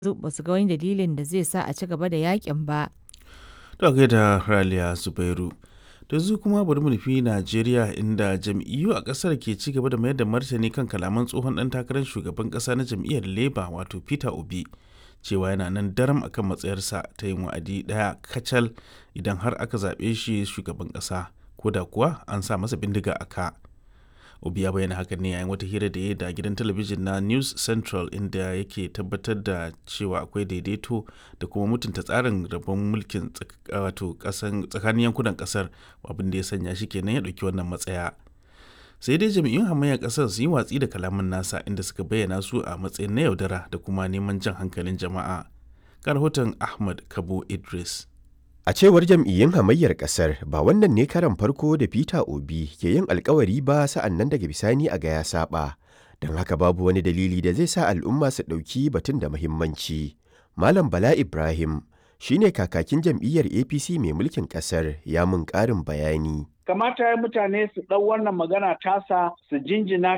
ba su ga wani dalilin da zai sa a ci gaba da yakin ba. To da Raliya Zubairu. Da zu kuma bari mu nufi Najeriya inda jam'iyyu a ƙasar ke ci gaba da mayar da martani kan kalaman tsohon ɗan takarar shugaban ƙasa na jam'iyyar Labour wato Peter Obi cewa yana nan daram akan matsayarsa ta yin wa'adi ɗaya kacal idan har aka zaɓe shi shugaban ƙasa ko da kuwa an sa masa bindiga a ka. Obi ya bayyana hakan ne yayin wata hira da ya da gidan talabijin na News Central inda yake tabbatar da cewa akwai daidaito da kuma mutunta tsarin rabon mulkin wato tsakanin yankunan kasar abin da ya sanya shi kenan ya ɗauki wannan matsaya. Sai dai jami'un hamayyar kasar su yi watsi da kalaman nasa inda suka bayyana su a matsayin na yaudara da kuma neman jan hankalin jama'a. Ga rahoton Ahmad Kabo Idris. A cewar jam'iyyun hamayyar ƙasar ba wannan ne karan farko da Peter Obi ke yin alkawari ba sa'an nan daga bisani a ga ya saba. Don haka babu wani dalili da zai sa al'umma su ɗauki batun da muhimmanci. Malam Bala Ibrahim shi ne kakakin jam'iyyar APC mai mulkin ƙasar ya mun ƙarin bayani. Kamata ya mutane su ɗau wannan magana tasa su jinjina